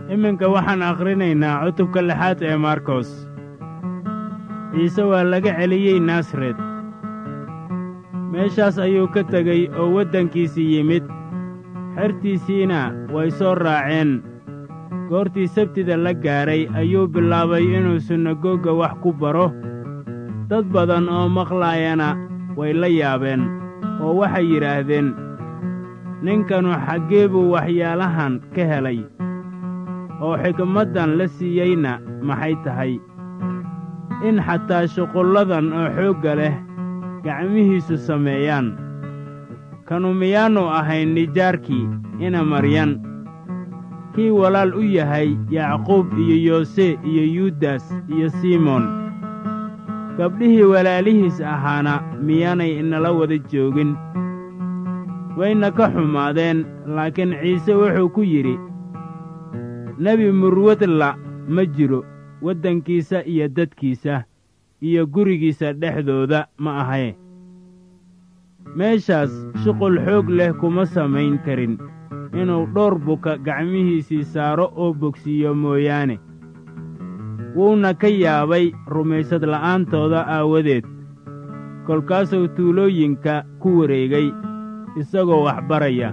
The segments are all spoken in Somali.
iminka waxaan akhrinaynaa cutubka lixaad ee markos ciise waa laga celiyey nasaret meeshaas ayuu ka tegey oo waddankiisii yimid xertiisiina way soo raaceen goortii sabtida la gaadhay ayuu bilaabay inuu sunagoga wax ku baro dad badan oo maqlaayana way la yaabeen oo waxay yidhaahdeen ninkanu xaggee buu waxyaalahan ka helay oo xikmaddan la siiyeyna maxay tahay in xataa shuqulladan oo xoogga leh gacmihiisu sameeyaan kanu miyaannu ahayn nijaarkii ina maryan kii walaal u yahay yacquub iyo yoose iyo yuudas iyo simoon gabdhihii walaalihiis ahaana miyaanay inala wada joogin wayna ka xumaadeen laakiin ciise wuxuu ku yidhi nebi murwadla ma jiro waddankiisa iyo dadkiisa iyo gurigiisa dhexdooda ma ahae meeshaas shuqul xoog leh kuma samayn karin inuu dhowr buka gacmihiisii saaro oo bogsiiyo mooyaane wuuna ka yaabay rumaysad la'aantooda aawadeed kolkaasuu tuulooyinka ku wareegay isagoo wax baraya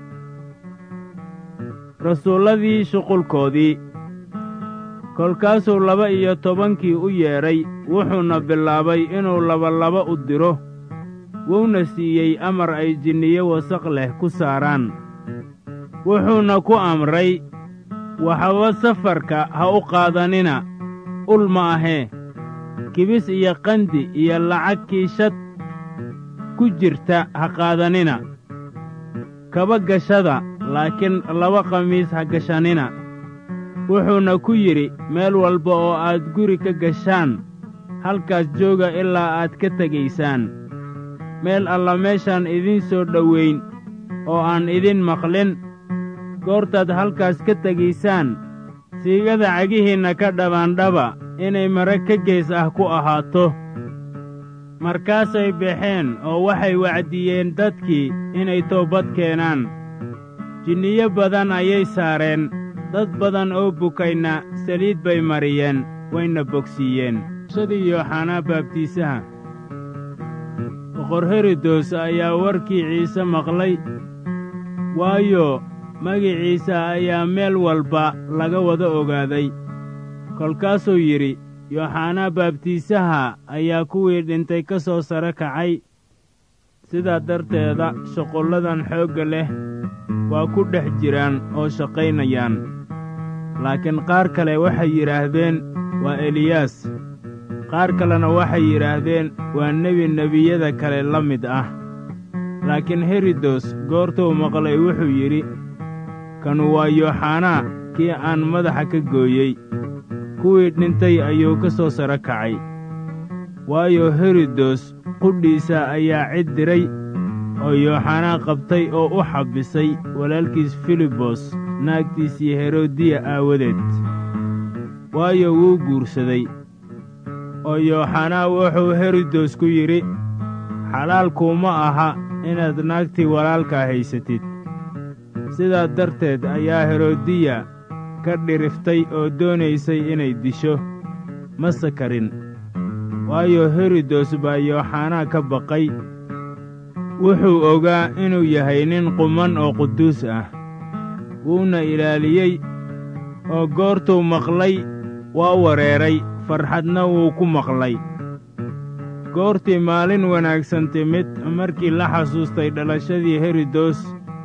rasuulladii shuqulkoodii kolkaasuu laba iyo tobankii u yeedhay wuxuuna bilaabay inuu labalaba u diro wuuna siiyey amar ay jinniyo wasaq leh ku saaraan wuxuuna ku amray waxba safarka ha u qaadanina ul ma ahee kibis iyo qandi iyo lacag kiishad ku jirta ha qaadanina kaba gashada laakiin laba khamiis ha gashanina wuxuuna ku yidhi meel walba oo aad guri ka gashaan halkaas jooga ilaa aad ka tegaysaan meel alla meeshaan idiin soo dhowayn oo aan idin maqlin goortaad halkaas ka tegaysaan siigada cagihiinna ka dhabaandhaba inay mare ka gees ah ku ahaato markaasay baxeen oo waxay wacdiyeen dadkii inay toobad keenaan jinniyo badan ayay saareen dad badan oo bukayna saliid bay mariyeen wayna bogsiiyeen shadii yooxanaa baabtiisaha boqor herodos ayaa warkii ciise maqlay waayo magiciisa ayaa meel walba laga wada ogaaday kolkaasuu yidhi yooxanaa baabtiisaha ayaa kuwii dhintay ka soo sare kacay sidaa darteeda shuqulladan xoogga leh waa ku dhex jiraan oo shaqaynayaan laakiin qaar kale waxay yidhaahdeen waa eliyaas qaar kalena waxay yidhaahdeen waa nebi nebiyada kale la mid ah laakiin herodos goortuu maqlay wuxuu yidhi kanu waa yooxanaa kii aan madaxa ka gooyey kuwii dhintay ayuu ka soo sare kacay waayo herodos qudhiisa ayaa cid diray oo yooxanaa qabtay oo u xabbisay walaalkiis filibos naagtiisii herodiya aawadeed waayo wuu guursaday oo yooxanaa wuxuu herodos ku yidhi xalaalkuuma aha inaad naagtii walaalkaa haysatid sidaa darteed ayaa herodiya ka dhiriftay oo doonaysay inay disho ma sakarin waayo herodos baa yooxanaa ka baqay wuxuu ogaa inuu yahay nin quman oo quduus ah wuuna ilaaliyey oo goortuu maqlay waa wareeray farxadna wuu ku maqlay goortii maalin wanaagsan timid markii la xasuustay dhalashadii herodos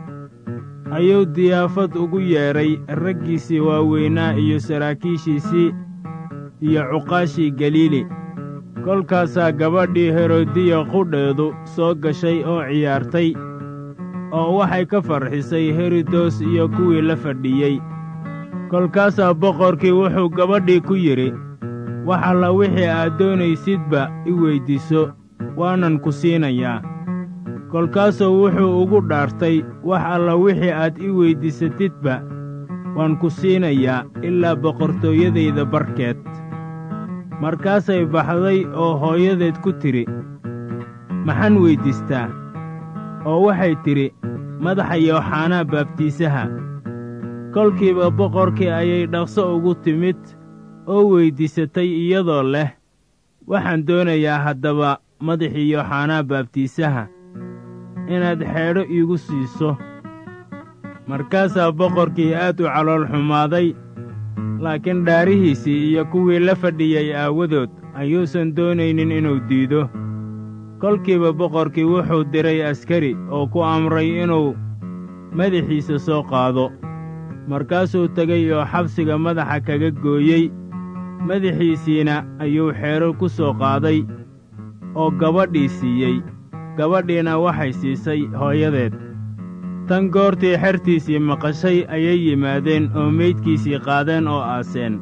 ayuu diyaafad ugu yeedhay raggiisii waaweynaa iyo saraakiishiisii iyo cuqaashii galiili kolkaasaa gabadhii herodiya qudheedu soo gashay oo ciyaartay oo waxay ka farxisay herodos iyo kuwii la fadhiyey kolkaasaa boqorkii wuxuu gabadhii ku yidhi wax alla wixii aad doonaysidba i weyddiiso waanan ku siinayaa kolkaasuu wuxuu ugu dhaartay wax alla wixii aad i weyddiisatidba waan ku siinayaa ilaa boqortooyadayda barkeed markaasay baxday oo hooyadeed ku tidhi maxaan weyddiistaa oo waxay tidhi madaxa yooxanaa baabtiisaha kolkiiba boqorkii ayay dhaqso ugu timid oo weyddiisatay iyadoo leh waxaan doonayaa haddaba madaxii yooxanaa baabtiisaha inaad xeedho iigu siiso markaasaa boqorkii aad u calool xumaaday laakiin dhaarihiisii iyo kuwii la fadhiyey aawadood ayuusan doonaynin inuu diido kolkiiba boqorkii wuxuu diray askari oo ku amray inuu madaxiisa soo qaado markaasuu tegay oo xabsiga madaxa kaga gooyey madaxiisiina ayuu xeedho ku soo qaaday oo gabadhii siiyey gabadhiina waxay siisay hooyadeed tan goortii xertiisii maqashay ayay yimaadeen oo meydkiisii qaadeen oo aaseen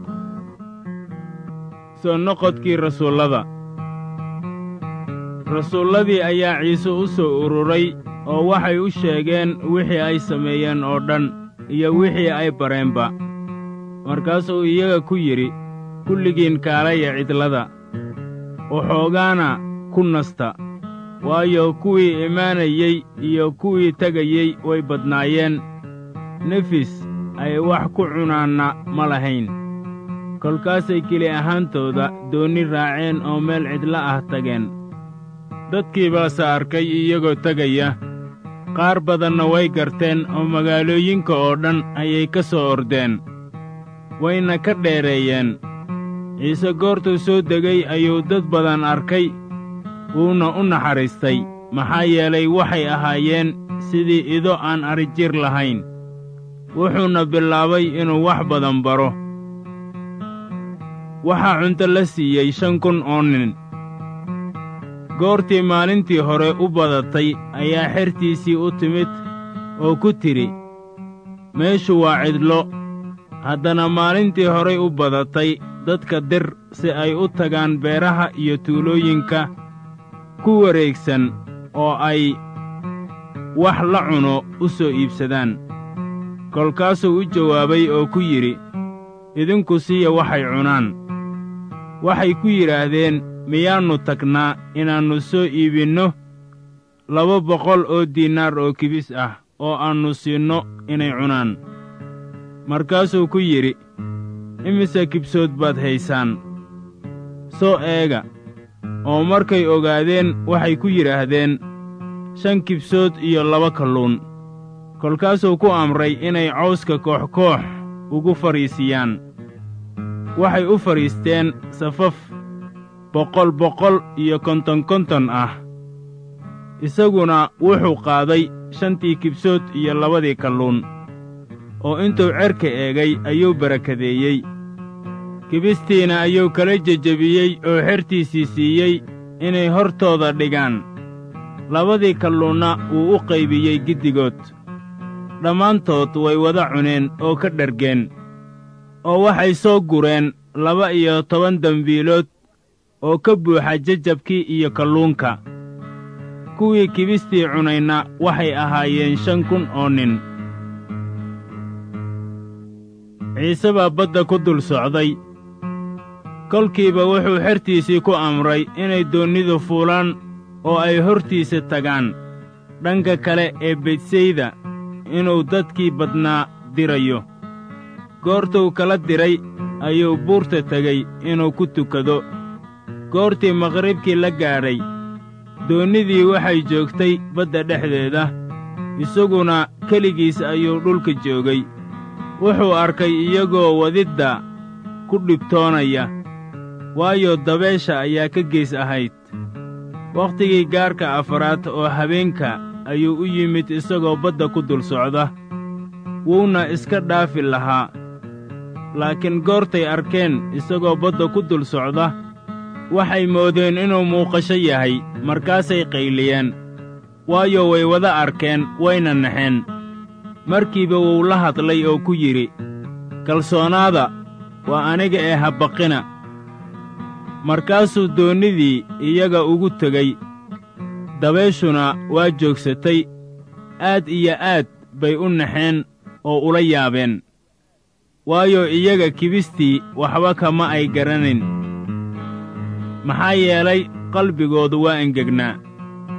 soo noqodkii rasuullada rasuulladii ayaa ciise u soo ururay oo waxay u sheegeen wixii ay sameeyeen oo dhan iyo wixii ay bareenba markaasuu iyaga ku yidhi kulligiin kaalaya cidlada waxoogaana ku nasta waayo kuwii imaanayey iyo kuwii tegayey way badnaayeen nefis ay wax ku cunaanna ma lahayn kolkaasay keli ahaantooda doonni raaceen oo meel cidlo ah tageen dadkii baase arkay iyagoo tegaya qaar badanna way garteen oo magaalooyinka oo dhan ayay ka soo ordeen wayna ka dheereeyeen ciise goortuu soo degay ayuu dad badan arkay wuuna u naxariistay maxaa yeelay waxay ahaayeen sidii ido aan adrijir lahayn wuxuuna bilaabay inuu wax badan baro waxaa cunto la siiyey shan kun oo nin goortii maalintii hore u badatay ayaa xertiisii u timid oo ku tidhi meeshu waa cidlo haddana maalintii horay u badatay dadka dir si ay u tagaan beeraha iyo tuulooyinka ku wareegsan oo ay wax la cuno u soo iibsadaan kolkaasuu u jawaabay oo ku yidhi idinku siiya waxay cunaan waxay ku yidhaahdeen miyaannu tagnaa inaannu soo iibinno laba boqol oo diinaar oo kibis ah oo aannu siinno inay cunaan markaasuu ku yidhi imise kibsood baad haysaan soo eega oo markay ogaadeen waxay ku yidhaahdeen shan kibsood iyo laba kalluun kolkaasuu ku amray inay cawska koox-koox ugu fadhiisiyaan waxay u fadhiisteen safaf boqol boqol iyo konton konton ah isaguna wuxuu qaaday shantii kibsood iyo labadii kalluun oo intuu cerka eegay ayuu barakadeeyey kibistiina ayuu kala jejebiyey oo xertiisii siiyey inay hortooda dhigaan labadii kalluunna wuu u qaybiyey giddigood dhammaantood way wada cuneen oo ka dhargeen oo waxay soo gureen laba iyo toban dembiilood oo ka buuxa jajabkii iyo kalluunka kuwii kibistii cunayna waxay ahaayeen shan kun oo nin ciise baa badda ku dul socday kolkiiba wuxuu xertiisii ku amray inay doonnidu fuulaan oo ay hortiisa tagaan dhanka kale ee betsayda inuu dadkii badnaa dirayo goortuu kala diray ayuu buurta tegey inuu ku tukado goortii maqribkii la gaadhay doonnidii waxay joogtay badda dhexdeeda isaguna keligiis ayuu dhulka joogay wuxuu arkay iyagoo wadidda ku dhibtoonaya waayo dabeesha ayaa ka gees ahayd wakhtigii gaarka afaraad oo habeenka ayuu u yimid isagoo badda ku dul socda wuuna iska dhaafi lahaa laakiin goortay arkeen isagoo badda ku dul socda waxay moodeen inuu muuqasho yahay markaasay qayliyeen waayo way wada arkeen wayna naxeen markiiba wuu la hadlay oo ku yidhi kalsoonaada waa aniga ee habbaqina markaasuu doonnidii iyaga ugu tegey dabeeshuna waa joogsatay aad iyo aad bay u naxeen oo ula yaabeen waayo iyaga kibistii waxba kama ay garanayn maxaa yeelay qalbigoodu waa engegnaa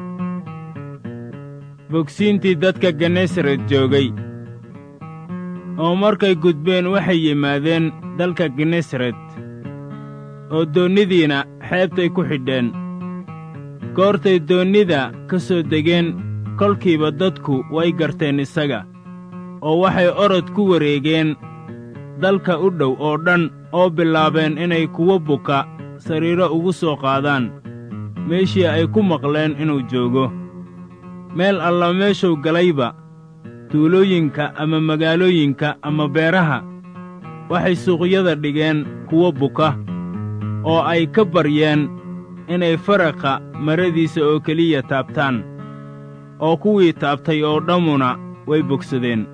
bogsiintii dadka genesaret joogay oo markay gudbeen waxay yimaadeen dalka genesaret oo doonnidiina xeebtay ku xidheen goortay doonnida ka soo degeen kolkiiba dadku way garteen isaga oo waxay orod ku wareegeen dalka u dhow oo dhan oo bilaabeen inay kuwo buka sariiro ugu soo qaadaan meeshii ay ku maqleen inuu joogo meel alla meeshuu galayba tuulooyinka ama magaalooyinka ama beeraha waxay suuqyada dhigeen kuwo buka oo ay ka baryeen inay faraqa maradiisa oo keliya taabtaan oo kuwii taabtay oo dhammuna way bogsadeen